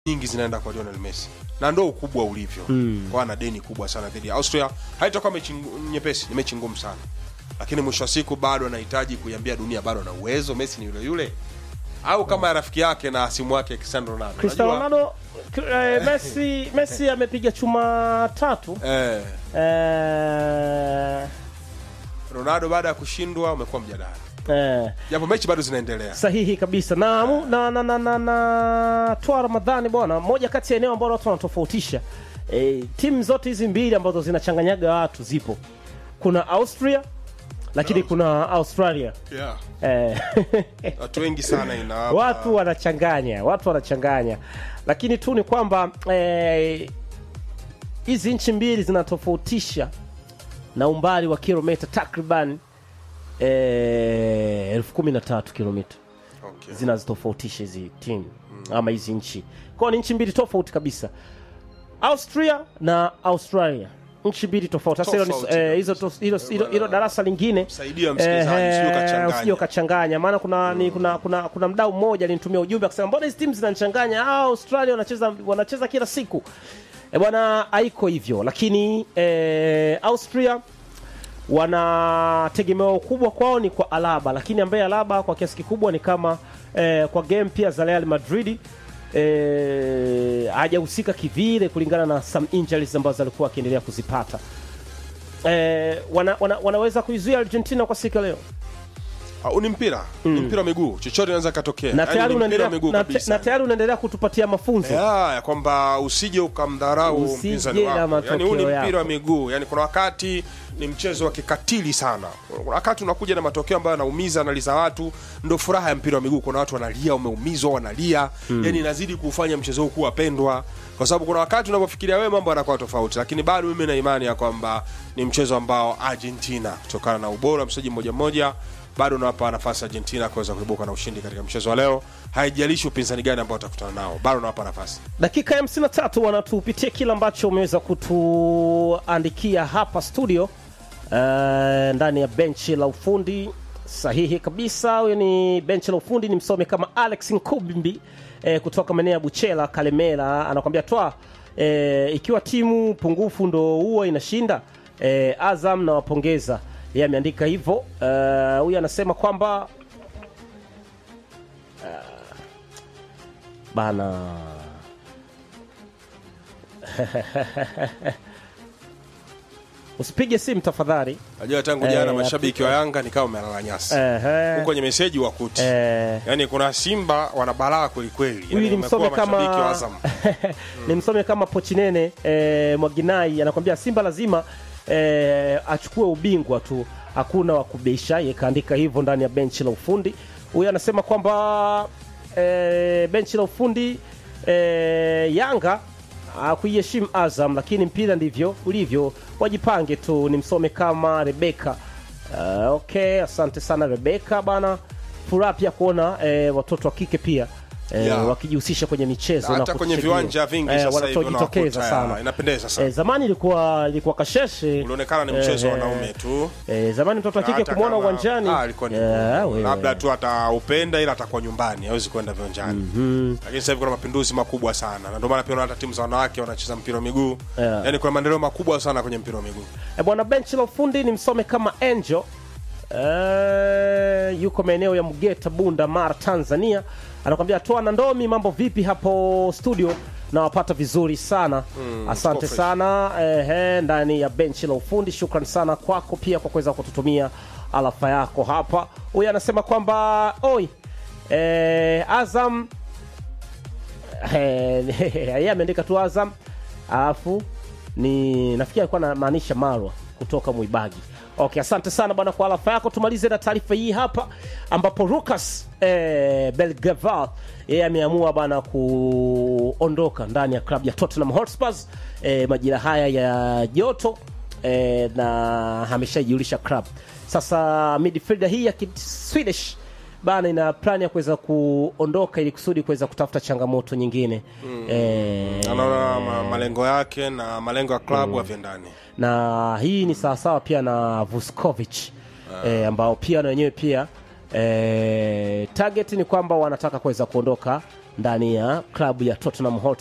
nyingi zinaenda kwa Lionel Messi na ndo ukubwa ulivyo mm. kwa ana deni kubwa sana dhidi ya Austria. Haitakuwa mechi ngu- nyepesi, ni mechi ngumu sana, lakini mwisho wa siku bado anahitaji kuiambia dunia bado ana uwezo. Messi ni yule yule, au kama ya rafiki yake na simu yake Cristiano Ronaldo. Cristiano Unajua, Ronaldo eh, Messi Messi amepiga chuma tatu eh, eh, Ronaldo baada ya kushindwa umekuwa mjadala, eh, japo mechi bado zinaendelea. sahihi kabisa na, mu- na, na, na, na, na toa Ramadhani bwana, moja kati ya eneo ambalo watu wanatofautisha e, timu zote hizi mbili ambazo zinachanganyaga watu zipo, kuna Austria lakini kuna Australia Yeah. eh, Watu wengi sana inawapa watu wanachanganya, watu wanachanganya, lakini tu ni kwamba eh, hizi nchi mbili zinatofautisha na umbali wa kilomita takriban eh, elfu kumi na tatu kilomita okay. zinazotofautisha hizi timu ama hizi nchi kwao ni nchi mbili tofauti kabisa austria na australia nchi mbili tofauti sasa hilo ni- Tofauti eh, hizo kabisa. to- hilo- hilo hilo darasa lingine Saidia msikilizaji, usije ukachanganya. usije ukachanganya maana kuna, ni, kuna, kuna, kuna mdau mmoja alinitumia ujumbe akasema mbona hizi timu zinachanganya ah, australia wanacheza wanacheza kila siku e bwana haiko hivyo lakini eh, austria wana tegemeo kubwa kwao ni kwa Alaba, lakini ambaye Alaba kwa kiasi kikubwa ni kama eh, kwa game pia za Real Madrid eh, hajahusika kivile kulingana na some injuries ambazo alikuwa akiendelea kuzipata. Eh, wana, wana, wanaweza kuizuia Argentina kwa siku ya leo Ah, ni mpira ni mpira wa miguu, chochote inaweza katokea. na Yaani tayari ni mpira unaendelea wa miguu na, te- kabisa. na tayari unaendelea kutupatia mafunzo ya, ya kwamba usije ukamdharau Usije mpinzani na wako. Yani huu ni matokeo mpira wa yako. miguu, yani kuna wakati ni mchezo wa kikatili sana. Kuna wakati unakuja na matokeo ambayo yanaumiza, analiza watu, ndo furaha ya mpira wa miguu. Kuna watu wanalia, umeumizwa, wanalia, yani inazidi kufanya mchezo huu kuwa pendwa, kwa sababu kuna wakati unapofikiria wewe mambo yanakuwa tofauti, lakini bado mimi na imani ya kwamba ni mchezo ambao Argentina kutokana na ubora wa mchezaji mmoja mmoja bado unawapa nafasi Argentina kuweza kuibuka na ushindi katika mchezo wa leo. Haijalishi upinzani gani ambao watakutana nao, bado unawapa nafasi. dakika ya 53 wanatupitia kile ambacho umeweza kutuandikia hapa studio uh, ndani ya benchi la ufundi sahihi kabisa huyo ni benchi la ufundi ni msome kama alex nkubimbi eh, kutoka maeneo ya buchela kalemera anakwambia twa eh, ikiwa timu pungufu ndo huwa inashinda eh, azam nawapongeza yeye ameandika hivyo Eh, huyu anasema kwamba bana usipige simu tafadhali Najua tangu Eh, jana mashabiki Afrika. wa Yanga nikawa umelala nyasi Ehe. huko kwenye meseji wakuti Eh, yaani kuna Simba wana balaa kwelikweli, huyu yaani ni msome wamekuwa mashabiki wa kama Azam. ni msome kama pochinene eh, mwaginai anakwambia simba lazima eh, achukue ubingwa tu hakuna wa kubeisha ye kaandika hivyo ndani ya benchi la ufundi huyu anasema kwamba eh, benchi la ufundi eh, yanga kuiheshimu azam lakini mpira ndivyo ulivyo wajipange tu ni msome kama rebeka uh, okay asante sana rebeka bana furaha pia kuona eh, watoto wa kike pia eh, Yeah. wakijihusisha kwenye michezo na hata kwenye kutusaidia. viwanja vingi eh, sasa hivi wanajitokeza unawakuta, sana ya, inapendeza sana eh, zamani ilikuwa ilikuwa kasheshe ulionekana ni mchezo wa eh, wanaume tu eh, zamani mtoto wa kike Hata kumwona kama- uwanjani Ah, alikuwa ni eh, ngumu. wewe. labda tu ataupenda ila atakuwa nyumbani hawezi kwenda viwanjani lakini sasa hivi kuna mapinduzi makubwa sana na ndio maana pia unaona hata timu za wanawake wanacheza mpira wa miguu Yeah. yaani kuna maendeleo makubwa sana kwenye mpira wa miguu Eh, bwana benchi la ufundi ni msome kama angel eh, yuko maeneo ya mgeta bunda mara tanzania anakwambia toa na ndomi mambo vipi hapo studio nawapata vizuri sana asante tuko fresh. sana eh, ndani ya benchi la ufundi shukran sana kwako pia kwa kuweza kututumia alafa yako hapa huyu anasema kwamba oi eh, azam Eh, yeye ameandika tu Azam alafu ni nafikiri alikuwa anamaanisha Marwa kutoka Mwibagi. Okay, asante sana bwana kwa alafa yako. Tumalize na taarifa hii hapa ambapo Lucas eh, Belgaval yeye ameamua bwana kuondoka ndani ya klabu ya Tottenham Hotspur eh, majira haya ya joto eh, na ameshaijulisha club. Sasa midfielder hii ya Kid- Swedish bana ina plan ya kuweza kuondoka ili kusudi kuweza kutafuta changamoto nyingine eh, anaona ma, malengo yake na malengo ya klabu haviendani na hii ni sawasawa pia na Vuskovic eh, ambao pia na wenyewe pia eh, target ni kwamba wanataka kuweza kuondoka ndani ya klabu ya Tottenham Hotspur